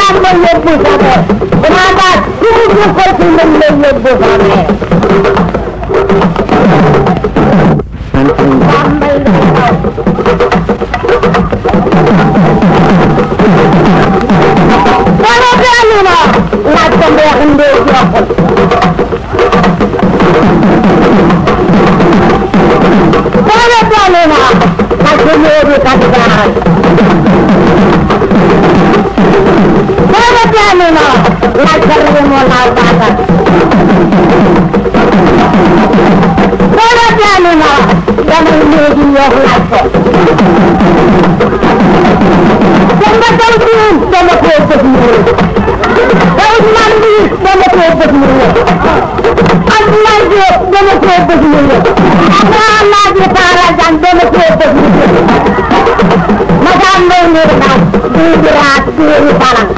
ma yóbbu sama danaa daa tuuti ko ci mën la yóbbu sama Bambay la xaw wala daanu na laaj ko mbeex ndee joxul wala daanu na laaj ko ñëebi kapitaan wala daanu na laaj ko rimo laal baatal wala daanu na damay léegi ñëw laaj ko Demba Taw Diouf dama koo bëgg ñu Ousmane Ly dama koo bëgg ñu Abdoulaye Diop dama koo bëgg ñu Abdoulaye Laaji Taara Jan dama koo bëgg ñu Madame Mbaye Ndour nag duubi raat duubi balang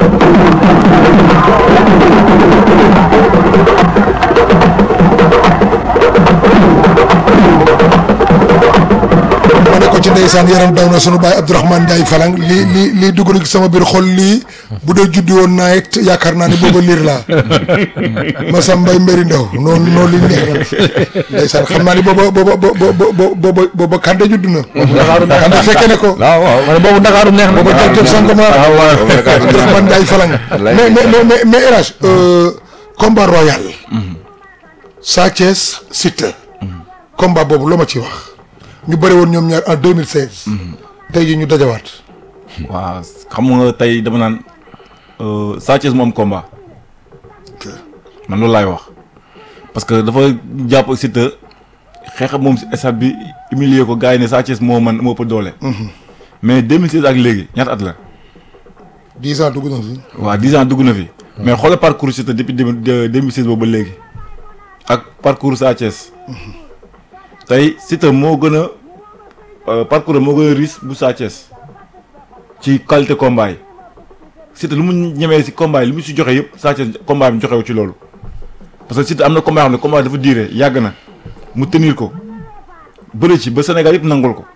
ma ne ko ci ndeysaan yaram daw na sunu baay Abdourahmane Ndiaye Falang lii lii lii dugg na ci sama biir xol lii bu dee juddi woon naa it yaakaar naa ni booba liir laa Massa Mbaye Mbéri Ndaw noonu noonu li neex ndeysaan xam naa ni booba booba booba booba booba Kande judd na Kande fekke ne ko waaw waaw man boobu Ndakaaru neex na. booba jël sangama waaw waaw. Abdourahmane Ndiaye Falang mais mais mais mais mais El Hadj combat royal Sa Thiès Siteu combat boobu loo ma ci wax ñu bëri woon ñoom ñaar en 2016 tey jii ñu dajawaat waaw xam nga tey dama naan Sa Thiès moom combat man loolu laay wax parce que dafa jàpp Siteu xeex ak moom si stade bi humilier ko gars yi ne Sa Thiès moo man moo ëpp doole. mais 2016 ak léegi ñaata at la. 10 ans dugg na fi waaw 10 ans dugg na fi. mais xoolal parcours Siteu depuis deux mille 2016 boobu ba léegi ak parcours Sa Thiès tey Siteu moo gën a parcours am moo gën a riche bu Sa Thiès ci qualité combat yi Siteu lu mu ñemee si combat yi lu mu si joxe yëpp Sa Thiès combat bi joxewu ci loolu parce que Siteu am na combat yoo xam ne combat dafa diire yàgg na mu tenir ko bëri ci ba Sénégal yëpp nangul ko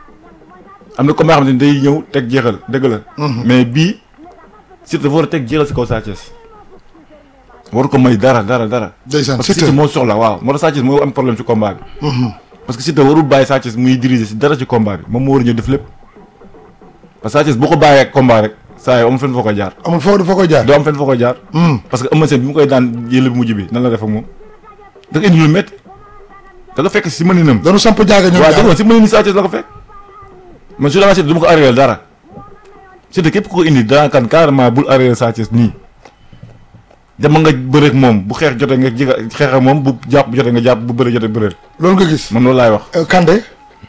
am na combat yoo xam ne day ñëw teg jeexal dëgg la. mais bii. Siteu dafa war a teg jeexal si kaw Sa Thiès waru ko may dara dara dara. ndeysaan parce que Siteu Siteu moo soxla waaw moo tax Sa Thiès moo am problème ci combat bi. parce que Siteu warul bàyyi Sa Thiès muy diriger si dara ci combat bi moom moo war a ñëw def lépp. parce que Sa Thiès boo ko bàyyee ak combat rek saa yoo am fenn foo ko jaar. amul foo foo koy jaar doo am fenn foo ko jaar. parce que Eumeu Sène bi mu koy daan yële bu mujj bi nan la def ak moom. da nga indi lu métti da nga fekk si mëninam. dañu samp jaaga ñoom waaw ñaar dëgg la si mënin Sa Thiès la ko fekk. man su dama Siteu du ma ko arrière dara Siteu képp ku ko indi daan kan carrément bul arrière Sa Thiès nii. dama nga bëreeg moom bu xeex jotee nga jiga xeex ak moom bu jàpp jotee nga jàpp bu bëre jotee bëreel loolu nga gis man loolu laay wax. Euh, Kande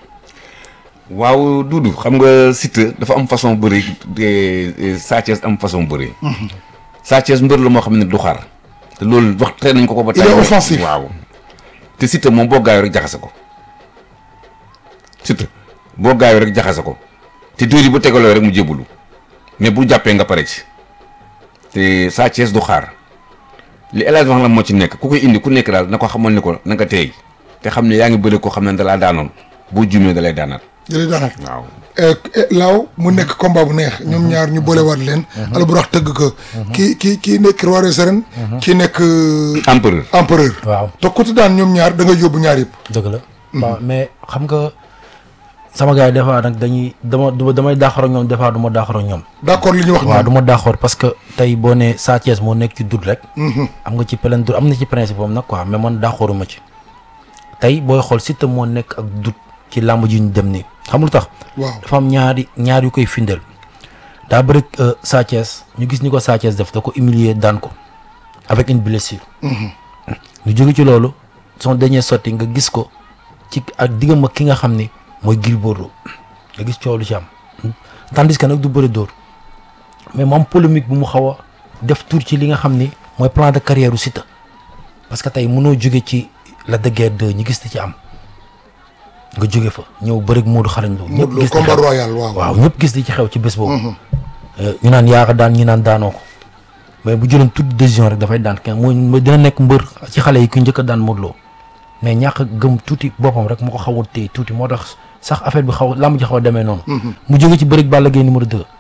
waaw Doudou xam nga Siteu dafa am façon bëri de Sa Thiès am façon bëri. Sa Thiès mbër la moo xam ne du xaar. te loolu wax tey nañ ko ko ba. Il est offensif. waaw te Siteu moom boo gaayoo rek jaxase ko Siteu boo gaayoo rek jaxase ko te dóor yi bu tegaloo rek mu jébbalu mais bu jàppee nga pare ci te Sa Thiès du xaar li El Hadj wax la moo ci nekk ku koy indi ku nekk daal na ko xamal ni ko na nga teey te xam ne yaa ngi bëri koo xam ne dalaa daanoon boo jumee dalay daanaat jëlee daanaka waaw. laaw mu nekk combat bu neex ñoom ñaar ñu boolewaat leen alburax tëgg ko kii kii kii nekk roi des arènes kii nekk euh, empereur. empereur waaw te ku ci daan ñoom ñaar da nga yóbbu ñaar yëpp dëgg la. waaw mais xam nga sama gars yi des fois nag dañuy dama du damay daaxar ak ñoom des fois du ma daaxar ak ñoom. d'accord li ñu wax waaw ñoom du ma daaxar parce que tey boo nee Sa Thiès moo nekk ci dut rek. am nga ci plein dut am na ci principe am nag quoi mais man daaxaruma ci. tey booy xool Siteu moo nekk ak dut ci làmb ji ñu dem nii xam lu tax. waaw dafa am ñaari ñaar yu koy findeel daa bëri Sa Thiès ñu gis ni ko Sa Thiès def da ko humilier daan ko avec une blessure. ñu jóge ci loolu son dernier sortie nga gis ko ci ak diggam ak ki nga xam ni mooy Gris Bordeaux nga gis coow lu ci am tandis que nag du bëri dóor mais moom polémique bu mu xaw a def tour ci li nga xam ni mooy plan de carrière u Siteu parce que tey mënoo jóge ci la de guerre 2 ñu gis te ci am nga jóge fa ñëw bëri Modou xarañ Lo Modou Lo gis li combat xew. royal waaw waaw ñëpp gis li ci xew ci bés boobu Euh, ñu naan yaa ko daan ñu naan daanoo ko mais bu jëloon toute décision rek dafay daan kenn mooy mooy dina nekk mbër ci xale yi ku njëkk a daan Modou Lo mais ñàkk a gëm tuuti boppam rek moo ko xaw a téye tuuti moo tax sax affaire bi xaw lamb ji xaw a demee noonu mu jóge ci bërig Balla Gaye numéro 2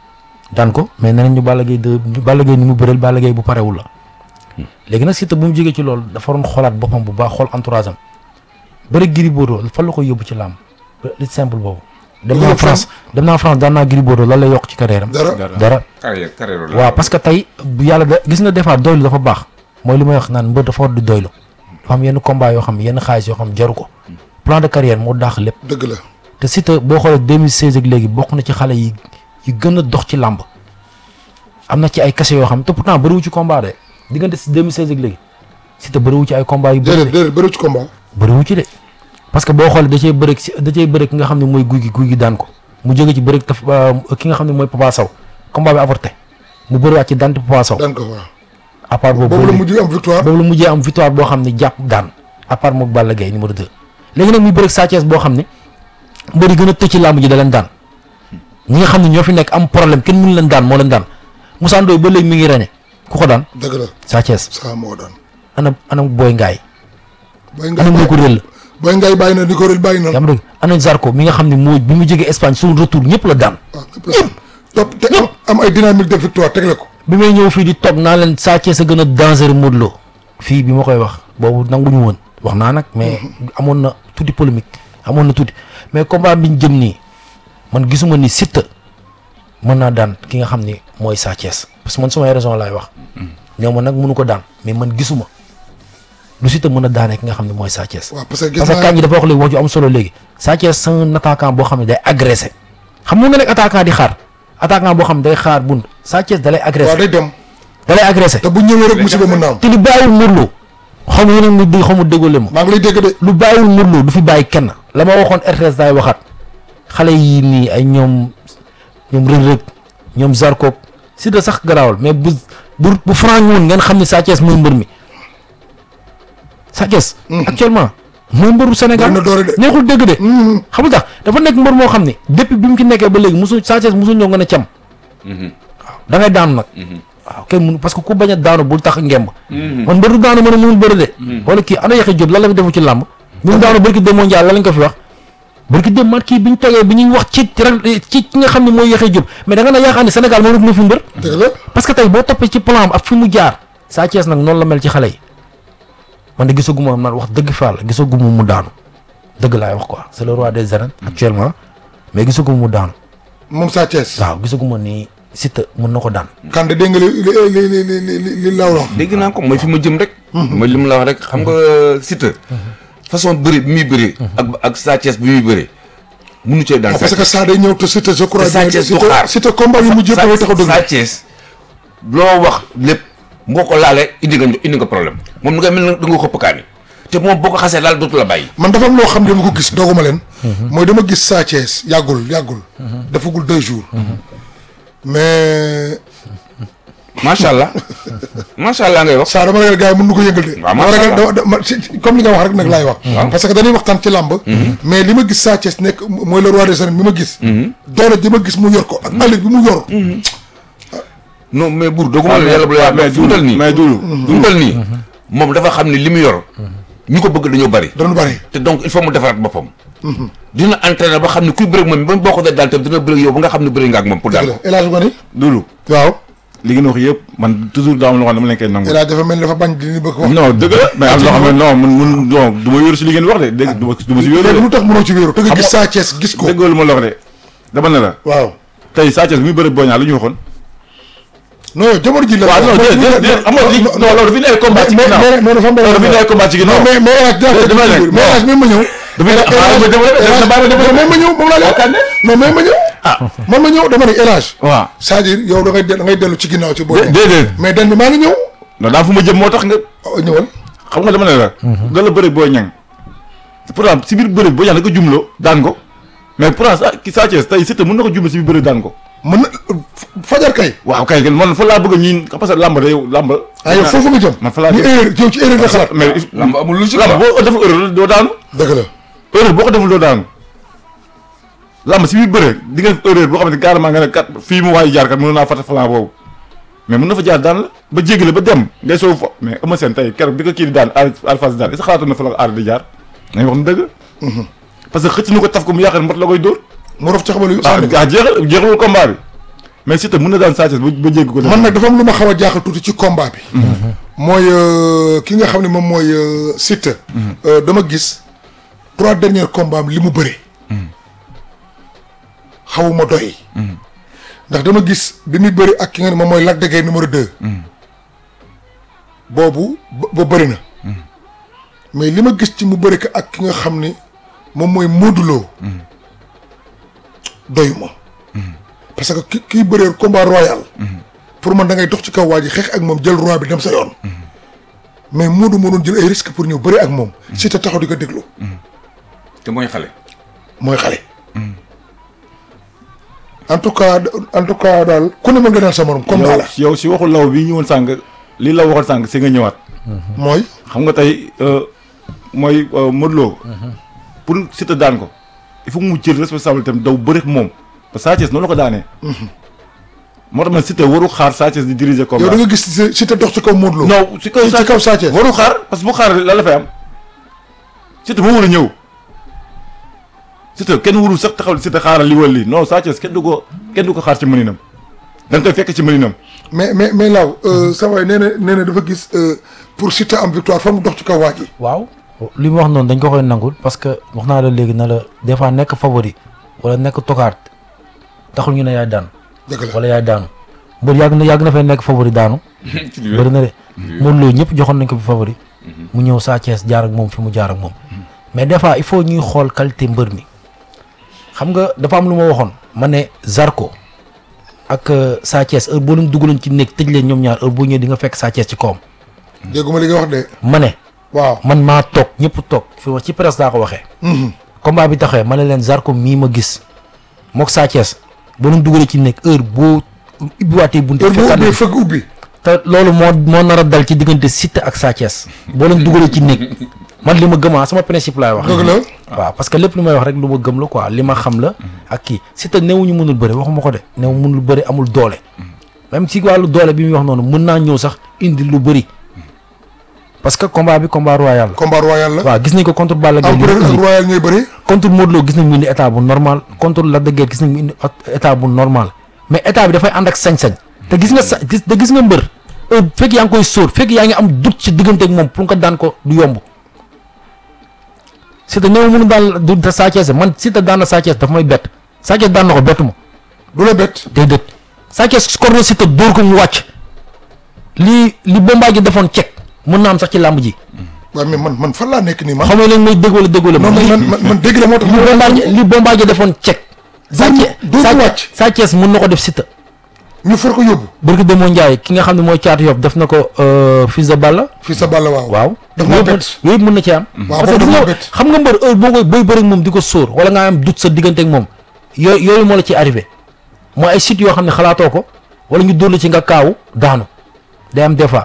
daan ko mais nee nañ ñu Balla Gaye de Balla Gaye ni mu bëreel Balla Gaye bu parewul la léegi nag Siteu bu mu jógee ci loolu dafa doon xoolaat boppam bu baax xool entourage am bëri Gris Bordeaux fan la koy yóbbu ci làmb li simple boobu dem naa yóbbu France dem naa France daan naa Gris Bordeaux lan lay yokk ci carrière am dara dara carrière carrière la waaw parce que tey bu yàlla da gis nga des fois doylu dafa baax mooy li may wax naan mbër dafa war di doylu dafa am yenn combat yoo xam yenn xaalis yoo xam jaru ko plan de carrière moo daax lépp dëgg la te Siteu boo xoolee 2016 ak léegi bokk na ci xale yi yi gën a dox ci làmb am na ci ay kase yoo xam te pourtant bëriwu ci combat de diggante si 2016 ak léegi Siteu bëriwu ci ay combat yu bëri déedéet déedéet bëri ci combat bëriwu ci de parce que boo xoolee da cee bëri si da cee bëri ki nga xam ne mooy guy gi guy gi daan ko mu jóge ci bëri taf ki nga xam ne mooy Papa Sow combat bi avorté mu bëriwaat ci daan Papa Sow daan ko waaw à part boobu boobu la boobu mujj am victoire boobu la mujjee am victoire boo xam ne jàpp daan à part mook Balla Gaye numéro 2 léegi nag muy bëri Sa Thiès boo xam ne mbër yi gën a tëj ci làmb ji da leen daan ñi nga xam ne ñoo fi nekk am problème kenn mënu leen daan moo leen daan Moussa Ndoye ba léegi mi ngi reñe ku ko daan dëgg la Sa Thiès saa moo daan ana ana Boy Ngaay Boy ana Ngaye moo ko réel Boy Ngaye bàyyi na ni ko réel bàyyi na yaa ma dégg ana Zarko mi nga xam ne moo bi mu jógee Espagne suñu retour ñëpp la daan waaw ñëpp la topp te am am ay dynamique de victoire tegle ko bi may ñëw fii di toog naa leen Sa Thiès a gën a dangereux Modou Lo fii bi ma koy wax boobu nanguñu woon wax naa nag mais amoon na tuuti polémique amoon na tuuti mais combat bi ñu jëm nii man gisuma ni Siteu mën naa daan ki nga xam ni mooy Sa Thiès parce que man sumay raison laay wax ñoo ma nag mënu ko daan mais man gisuma lu Siteu mën a daanee ki nga xam ne mooy Sa Thiès waaw parce que gis parce que naa kañ gi dafa wax léegi wax ju am solo léegi Sa Thiès c'est un attaquant boo xam ne day agressé xam nga nga nekk attaquant di xaar attaquant boo xam ne day xaar bunt Sa Thiès da lay waaw agressé day dem da lay agressé te bu ñëwee rek musiba mën naa am te lu bàyyiwul Modou Lo xaw ma yéen a ngi dégg xaw ma déggoo leen ma maa ngi lay dégg de lu bàyyiwul Modou Lo du fi bàyyi kenn la ma waxoon RTS daay waxaat xale yi nii ay ñoom ñoom Reug Reug ñoom Zarko Siteu sax garaawal mais bu bu bu franc woon ngeen xam ne Sa Thiès mooy mbër mi Sa Thiès actuellement mooy mbëru Sénégal Bari na doole de. neexul dégg de xam nga tax dafa nekk mbër moo xam ne depuis bi mu ci nekkee ba léegi musul Sa Thiès musul ñëw nga ne cam waaw da ngay daanu nag waaw kenn mënu parce que ku bañ a daanu bul tax ngemb man mbër du daanu mën a mënul bëri de wala kii ana Yaxya Jóob lan la fi defu ci làmb bi mu daanu barki dem mondial la lañ ko fi wax barki dem mat kii bi ñu toogee bi ñuy wax ci ci ci ki nga xam ne mooy Yaxya Jóob mais da nga na yaakaar ne Sénégal moo rek na fi mbër dëgg la parce que tey boo toppee ci plan am ak fi mu jaar Sa Thiès nag noonu la mel ci xale yi man de gisaguma man wax dëgg fa la gisaguma mu daanu dëgg laay wax quoi c'est le roi des arènes actuellement mais gisaguma mu daanu moom Sa Thiès waaw gisaguma ni Siteu mën na ko daan Kande dégg nga li li li li li li li li laaw la wax dégg naa ko mooy fi ma jëm rek. mooy li mu la wax rek xam nga Siteu. façon bëri bi muy bëri. ak ak Sa Thiès bi muy bëri. munu cee daan waaw Sa parce que Thiès. Sa day ñëw te Siteu je crois te Sa bien Thiès du Siteu xaar. Siteu combat yu mujj yëpp dafay tax a dëgg Sa Thiès loo wax lépp boo ko laalee indi nga indi nga problème moom nga mel ne da nga xëpp kaani te moom boo ko xasee laal dootu la bàyyi. man dafa am loo xam ne dama ko gis dooguma leen mooy dama gis Sa Thiès yàggul yàggul dafagul deux jours mais macha allah macha allah ngay wax. saa dama ragal gars yi mën nu ko yëngal de waaw dama macha ragal Allah. dama dama si- comme li nga wax rek nag laay wax parce que dañuy waxtaan ci làmb mais li ma gis Sa Thiès nekk mooy le roi des arènes bi ma gis doole ji ma gis mu yor ko ak allure bi mu yor non mais buur doguma la yàlla bu la mais yàlla fu mu toll nii mais Doudou fu mu toll nii moom dafa xam ne li mu yor ñi ko bëgg dañoo bari dañu bari te donc il faut mu defaraat boppam dina entraîner ba xam ne kuy bëreeg moom ba boo ko dee daal tam dina bëreeg yow ba nga xam ne bëreeg nga ak moom pour dëgg daal la El Hadj Ngoni Doudou waaw li ngeen wax yëpp man toujours daa am loo xam ne dama leen koy nangu El Hadj dafa mel ni dafa bañ di ni bëgg wax non dëgg la mais am loo xam ne non mun mun non du ma wéeru si li ngeen wax de dégg du ma du ma si wéeru léegi de lu tax mënoo ci wéeru te nga gis Xam Sa Thiès gis ko déggoo lu ma la wax de dama ne la waaw tey Sa Thiès bi muy bëri Boy Niang lu ñu waxoon non yow jamono ji la waaw non déedéet déedéet xam nga li non loolu dafi nekk combat ci mais ginnaaw mais non dafa am loolu dafi nekk combat ci ginnaaw non mais mais El Hadj dinaa Dafa nekk mais El Hadj même ma ñëw dafa nekk xaaral ma développé dafa bàyyi ma développé mais ma ñëw moom laa lay wax non mais ma ñëw ah man ma ñëw dama ne El Hadj waaw c'est-à-dire yow da ngay da ngay dellu ci ginnaaw ci booy dé- déedéet mais den bi maa ngi ñëw non daa fu ma jëm moo tax nga oh, ñëwal xam nga dama ne la nga la bëri Boy Niang pourtant si biir bëri Boy Niang da ko jumloo daan ko mais pourtant sa ki Sa Thiès tey Siteu mën na ko jumloo si biir bëri daan ko mën na fajar kay waaw kay man fa laa bëgg a ñiin parce que làmb day làmb ah yow foofu nga jëm man fa laa ni jëm. erreur yow ci erreur nga xalaat mais lamb amul lu ci làmb boo deful erreur doo daanu dëgg la erreur boo ko deful doo daanu làmb si biir bëre di nga def erreur boo xam ne carrément nga ne kat fii mu waayu jaar kat mën naa fàtte falan boobu mais mën na fa jaar daan la ba jéggi la ba dem ngay soow fa mais Eumeu Sène tey keroog bi ko kii di daan Alpha di daan est-ce que xalaatoon na fa la aar di jaar nañ wax na dëgg parce que xëcc na ko taf ko mu yaakaar mot la koy dóor mu rof ci xabalu ah ah jeexal jeexalul combat bi mais Siteu mën na daan Sa Thiès ba ba jéggi ko. man nag dafa am lu ma xaw a jaaxal tuuti ci combat bi. mooy euh, ki nga xam ne moom mooy euh, Siteu. Euh, dama gis trois derniers combats am li mu bëre. xawuma doy. ndax dama gis bi muy bëri ak ki nga ne moom mooy Lac de Guiers numéro deux. boobu ba ba bëri na. mais li ma gis ci mu bëri ko ak ki nga xam ni moom mooy Modou Lo. doyuma. parce que ki kiy bëree combat royal. pour man da ngay dox ci kaw waa ji xeex ak moom jël roi bi dem sa yoon. mais Modou moo doon jël ay risques pour ñëw bëri ak moom. si te taxaw di ko déglu. te mooy xale. mooy xale. en tout cas en tout cas daal ku ne mën nga daan sa morom. combat la yow yow si waxu law bi ñëwoon sànq li la waxoon sànq si nga ñëwaat. mooy. xam nga tey euh, mooy euh, Modou Lo. pour Siteu daan ko il faut que mu jël responsabilité am daw bëri ak moom parce que Sa Thiès noonu la ko daanee. moo tax man Siteu waru xaar Sa Thiès di diriger combat. yow da nga gis si si te dox ci kaw Modou Lo. non si kaw ci kaw Sa Thiès. waru xaar parce que bu xaar la la fay am Siteu moo war a ñëw Siteu kenn warul sax taxaw Siteu xaaral li wala lii non Sa Thiès kenn du ko kenn du ko xaar ci mëninam da nga koy fekk ci mëninam. mais mais mais laaw sa waay nee na nee na dafa gis euh, pour Siteu am victoire fa mu dox ci kaw waa ji. waaw li mu wax noonu dañ ko koy nangul parce que wax naa la léegi na la des fois nekk favori wala nekk tokaat taxul ñu ne yaay daan dëgg la wala yaay daanu mbër yàgg na yàgg na fay nekk favori daanu bëri na de Modou Lo ñëpp joxoon nañ ko fi favori mu ñëw Sa Thiès jaar ak moom fi mu jaar ak moom mais des fois il faut ñuy xool qualité mbër mi xam nga dafa am lu ma waxoon ma ne Zarko ak euh, Sa Thiès heure boo leen dugaloon ci néeg tëj leen ñoom ñaar heure boo ñëwee di nga fekk Sa Thiès ci kawam dégguma li nga wax de. ma ne waaw. man maa toog ñëpp toog fi ma ci presse daa ko waxee combat bi taxawee ma ne leen Zarko mii ma gis mook Sa Thiès boo leen dugalee ci nekk heure boo ubbiwaatee bunte heure boo fekkaat ubbee leen- fëgg ubbi. te loolu moo moo nar a dal ci diggante Siteu ak Sa Thiès boo leen dugalee ci nekk man li ma gëmaa sama principe laay wax dëgg la. waaw parce que lépp lu may wax rek lu ma gëm la quoi li ma xam la ak kii Siteu néewuñu mënul bëri waxuma ko de néew mënul bëri amul doole même si wàllu doole bi muy wax noonu mën naa ñëw sax indi lu bëri parce que combat bi combat royal la combat royal la. waaw gis nañ ko contre Balla Gaye li mu empereur ak indi royal ñooy bëri. contre Modou Lo gis nañ mu indi état bu normal contre Lac de Guiers gis nañ mu indi ot- état bu normal mais état bi dafay ànd ak sañ-sañ te gis nga sa gis te gis nga mbër heure fekk yaa ngi koy sóor fekk yaa ngi am doute ci diggante ak moom pour nga daan ko du yomb Siteu néew mënu daan du da Sa Thiès man Siteu daan na Sa Thiès daf may bett Sa Thiès daan na ko bettu ma du la bett. déedéet Sa Thiès score na Siteu dóor ko mu wàcc li li Bombardier defoon cek mën naa am sax ci làmb ji waaw mais man man fan laa nekk nii man. xam nga leen may dégg wala déggoo la non li- man man man dégg la moo tax. li Bombardier li Bombardier defoon cek Sa Dóor mu- Thiès dóor mu Sa- wàcc. Sa Thiès mën na ko def Siteu ñu for ko yóbbu. Barki Demba Ndiaye ki nga xam ne mooy caatu yof def na ko euh, fils de Balla fii sa bàll waaw. waaw daf maa yooyu bett. yooyu yëpp mën na ci am waaw parce que boobu gis daf nga maa bett. xam nga mbër heure boo koy booy bëri ak moom di ko sóor wala nga am doute sa diggante ak moom yooyu yooyu moo la ci arrivé mooy ay sites yoo xam ne xalaatoo ko wala ñu dóor la ci nga kaawu daanu day am des fois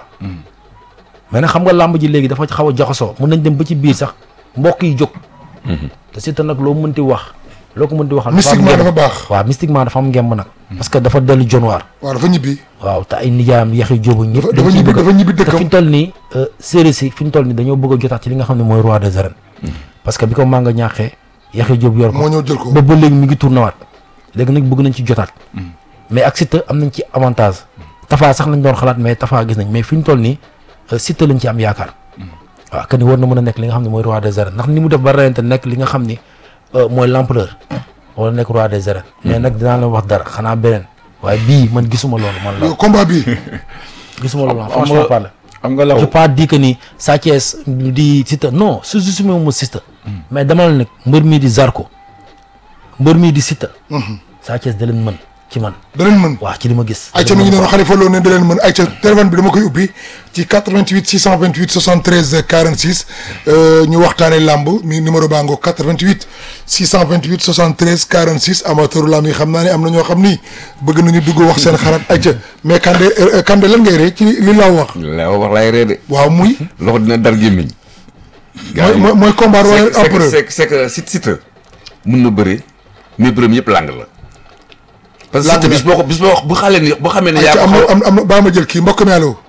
mais nag xam nga làmb ji léegi dafa xaw a jaxasoo mën nañ dem ba ci biir sax mbokk yi jóg te Siteu nag loo mënti wax loo ko mënti waxal dafa am mystiquement ngemb. dafa baax. waaw mystiquement dafa am ngemb nag parce que dafa dellu jonwaar waaw dafa ñibbi. waaw te ay nijaayam yaxi jóobu ñëpp dafa dañ dafa ciy ñibbi bëgg a- dafa ñibbi te fi dëkkam. ñu toll nii séeréer si fi ñu toll nii dañoo bëgg a jotaat ci li nga xam ne mooy roi des arènes parce que bi ko mànga ñaaxee yaxi jóob yor ko moo ñëw jël ko. ba ba léegi mi ngi tournewaat léegi nag bëgg nañ ci jotaat mais ak Siteu am nañ ci avantage Tafa sax lañ doon xalaat mais Tafa gis nañ mais fi ñu toll nii euh, Siteu lañ ci am yaakaar waaw que ni war na mën a nekk li nga xam ne mooy roi des arènes ndax ni mu def ba reyante nekk li nga xam ni euh, mooy l'empereur wala nekk roi des arènes mais nag dinaa la wax dara xanaa beneen waaye bii man gisuma loolu man la yow combat bi gisuma loolu man xam franchement nga- parler xam nga law je pas dit que ni Sa Thiès di Siteu non su su sumee ma Siteu mais dama la nag mbër mii di Zarko mbër mii di Siteu Sa Thiès da leen mën ci man da leen mën. waaw ci li ma gis ayca mi ngi noonu Khalifa Lo ne da leen mën ayca téléphone bi dama koy ubbi ci 88 628 73 46 euh, ñu waxtaanee lamb mi numéro baa ngoog 88 628 73 46 amateuru lamb yi xam naa ne am na ñoo xam ni bëgg nañu dugg wax seen xalaat ayca mais Kande euh, Kande lan ngay ree ci li laa wax la wax laay ree de waaw muy loxo dina dar gémmiñ mooy mooy mooy combat royal c'est que empereur c'est que c'est que Siteu Siteu mun na bëri mais bërëm yëpp lang la parce que Lang Siteu la. bis boo ko bis boo bu xale ni boo xamee ne yaa ayca ko am na xaw am am na baa ma jël kii mbokk mi allo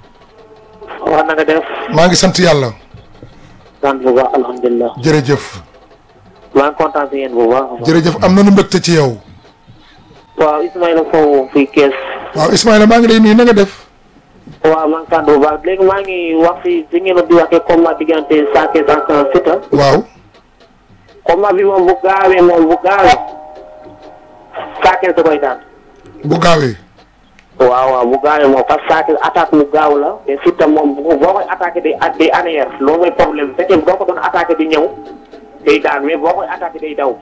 waaw na nga def maa ngi sant yàlla sant bu baax alhamdulilah jërëjëf maa ngi kontaan si yéen bu baax a baax jërëjëf am na nu mbégte ci yow waaw Ismaïla Sow fii Kees. waaw Ismaïla maa ngi lay nuyu na nga def waaw man kàddu bu baax léegi maa ngi wax fi si ngeen di waxee combat diggante Sa Thiès ak Siteu. waaw combat bi moom bu gaawee moom bu gaawee. Sa Thiès da koy daan. bu gaawee waaw waaw bu gaawee moom parce que Sa Thiès attaque mu gaaw la te Siteu moom bu boo koy attaqué day day arrière loolu mooy problème bu fekkee boo ko doon attaqué di ñëw day daan mais boo koy attaqué day daw.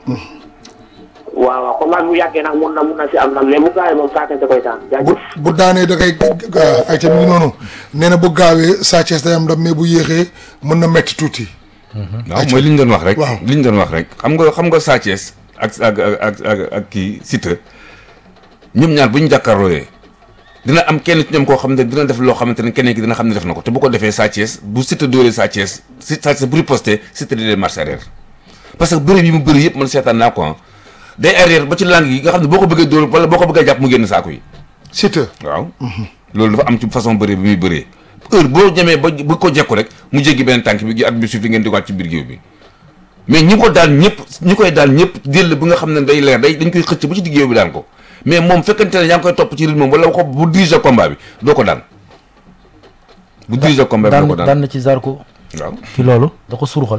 waaw waaw combat bi bu yàggee nag mun na mun na si am ndam mais bu gaawee moom Sa Thiès da koy daan bu jaajëf. bu daanee da koy ay ca mi ngi noonu nee na bu gaawee Sa Thiès day am ndam mais bu yéexee mën na metti tuuti waaw mooy li ñu doon wax rek. waaw. li ñu doon wax rek xam nga xam nga Sa Thiès ak ak ak ak ak kii Siteu ñoom ñaar bu ñu jàkkaarlooyee dina am kenn ci ñoom koo xam ne dina def loo xamante ne keneen ki dina xam ne def na ko te bu ko defee Sa Thiès bu Siteu dóoree Sa Thiès si Sa Thiès bu riposté Siteu di leen marche arrière parce que bëri yi mu bëri yëpp man seetaan naa ko ah day arrière ba ci langue yi nga xam ne boo ko bëggee dóor wala boo ko bëggee jàpp mu génn saako yi Siteu waaw loolu dafa am ci façon bëri bi muy bëree heure boo ñemee ba bu ko jekku rek mu jéggi beneen tànk bi gi at bi suuf li ngeen di waat ci biir géew bi mais ñi ko daan ñëpp ñi koy daan ñëpp jël bi nga xam ne day leer day dañ koy xëcc ba ci digg géew bi daan ko mais moom fekkante ne yaa ngi koy topp ci rythme wala ko bu dirige combat bi doo ko daan bu dirige combat bi daan doo ko daan daan na ci Zarko waaw ci loolu da ko surxal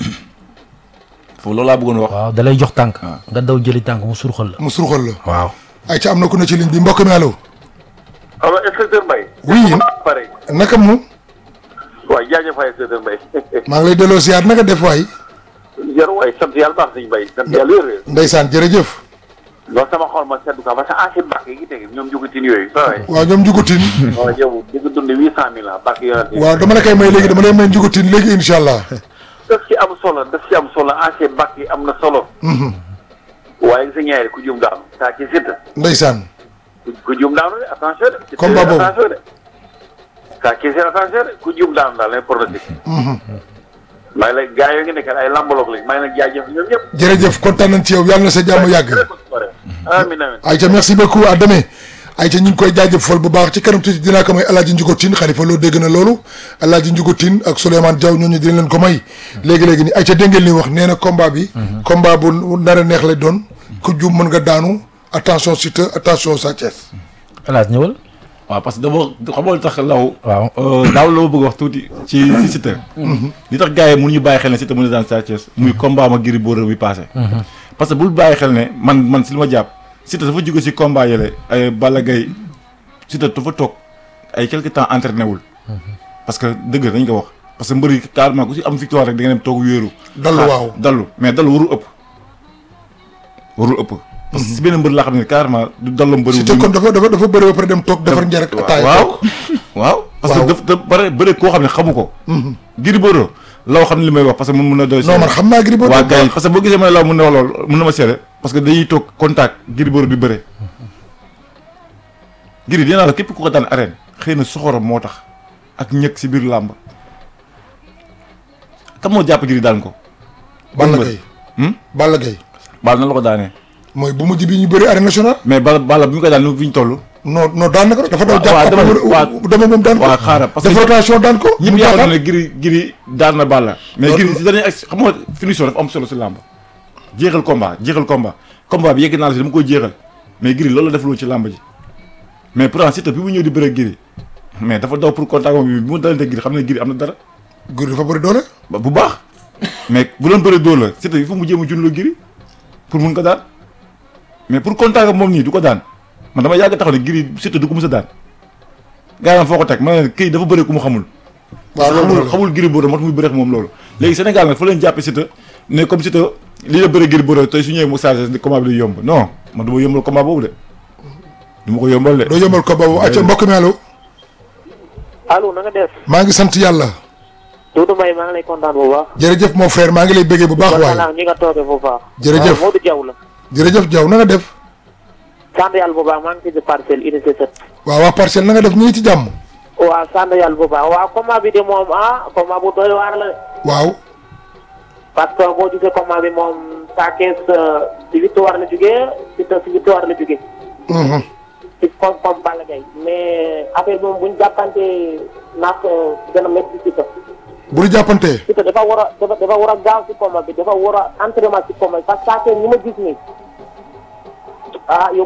foofu loolu laa bëggoon wax. waaw da lay jox tànk nga daw jëli tànk mu surxal la mu surxal la waaw ay ca am na ku ne ci ligne bi mbokk mi allo alors inspecteur Mbaye. oui pare naka mu waaw jaajëf waay inspecteur Mbaye. maa ngi lay delloo siyaar naka def waay jar waay sant yàlla baax nañu Mbaye sant yàlla wér-wér. ndeysaan jërëjëf loolu sama xol ma seddu ko parce que ancien bàq yi ngi teg ñoom jugutin yooyu. waaw waaw ñoom njugutin waaw yow di nga dund huit cent mille ah bàq yonent yi. waaw dama la koy may léegi dama lay may njugutin léegi incha allah daf ci am solo daf ci am solo ancien bàq yi am na solo. waaye sa ñaari ku jum daanu saa ci Siteu ndeysaan ku ku jum daanu de attention de. Siteu Combat boobu. attention de. saa ci Siteu attention de ku jum daanu daal lay pronostic. maa ngi lay gars yoo ngi nekk ay lambaloog lañ maa ngi lay jaajëf ñoom ñëpp. jërëjëf kontaan nañ ci yow yàlla na sa jàmm yàgg amiin amiin. Aïcha merci beaucoup à demain Aïcha ñu ngi koy jaajëfal bu baax ci kanam tuuti dinaa ko may El Hadj Ndiougo Tine xalifa loo dégg na loolu El Hadj Ndiougo Tine ak Souleymane Diaw ñooñu dinañ leen ko may léegi léegi nii Aïcha dégg ngeen li wax nee na combat bi. combat bu nar a neex lay doon ku jum mën nga daanu attention Siteu attention Sa Thiès. El Hadj ñëwal waaw parce que dama xamoo lu tax law. waaw daaw la ma bëgg wax tuuti ci ci Siteu. li tax gars yi mënuñu bàyyi xel ne Siteu mën na daan Sa Thiès muy combat ma Gris Bordeaux bi passé. parce que bul bàyyi xel ne man man si li ma jàpp Siteu dafa jóge si combat yële ay Balla Gaye Siteu dafa toog ay quelque temps entraîné wul. parce que dëgg dañ ko wax parce que mbëri carrément ku si am victoire rek da nga dem toog wéeru. dallu xaar- waaw. dallu mais dallu warul ëpp. warul ëpp. parce que si benn mbër laa xam ne carrément du dallu mbëri. Siteu kon dafa dafa dafa bëri ba pare dem toog defar njëriñ ak ataaya waaw toog. waaw parce que Waaw. daf da bare bëre koo xam ne xamu ko Gris Bordeaux law xam ne li may wax parce que mun mun na doy non man xam naa Gris Bordeaux waa bu gars yi baax. parce que boo gisee ma ne law mun na wax loolu mun na ma seede parce que dañuy toog contact Gris Bordeaux di bëre Gris dinaa la képp ku ko daan arène xëy na soxoram moo tax ak ñëkk si biir làmb kam moo jàpp Gris daan ko Balla mbër. Gaye Hmm? Balla Gaye baal na la ko daanee mooy bu mujj bi ñu bëri arène nationale mais bala bala bi ñu koy daan nu fi ñu toll non non daan na ko dafa daw Waaw, jàpp dama- après waaw. mu- dama moom daan ko waaw xaaral parce que def rotation daan ko ñëpp mu yaakaar jàppaat ne Gris Gris daan na Balla mais Loolu- Gris si dernier action xam nga finition dafa am solo si làmb jeexal combat jeexal combat combat bi yegg naa la si dama koy jeexal mais Gris loolu la def loolu ci làmb ji mais pourtant Siteu bi mu ñëw di bëre Gris mais dafa daw pour contact moom bi bi mu dalante Gris xam ne Gris am na dara Gris dafa bëri doole ba- bu baax mais bu doon bëre dóor la Siteu il faut mu jéem a junloo Gris pour mun ko daan mais pour contact ak moom nii du ko daan man dama yàgg taxaw ne Gris Siteu du ko mës a daan gars yi foo ko teg ma ne kii dafa bëre ku mu xamul waaw loolu xamul la xamul Gris Bordeaux moo tax muy bëreex moom loolu léegi Sénégal nag fa leen jàppe Siteu ne comme Siteu lii la bëre Gris Bordeaux tey su ñëwee mu chargé ni combat bi day yomb non man du ma yombal combat boobu de du ma ko yombal de doo yombal ko boobu acca mbokk mi allo allo na nga def maa ngi sant yàlla Doudou Mbaye maa ngi lay kontaan bu baax. jërëjëf mon frère maa ngi lay béggee bu baax kontaan waay naa ñi nga toogee bu baax. Jërëjëf. waaw Modou Diaw la. jërëjëf Diaw na nga def sant yàlla bu baax maa ngi ci parcelle unité 7. waaw waa parcelle na nga def ñu ngi ci jàmm waaw sant yàlla bu baax waaw combat bi de moom ah combat bu doy waar la de. waaw parce que boo gisee combat bi moom Sa Thiès si victoire la jógee Siteu si victoire la jógee. Mhm. ci comme comme Balla Gaye mais affaire bi moom bu ñu jàppante naag gën a métti Siteu. bu ñu jàppantee Siteu dafa war a dafa dafa war a gaaw si combat bi dafa war a entraînement si combat bi parce que Sa Thiès ñi ma gis nii ah yow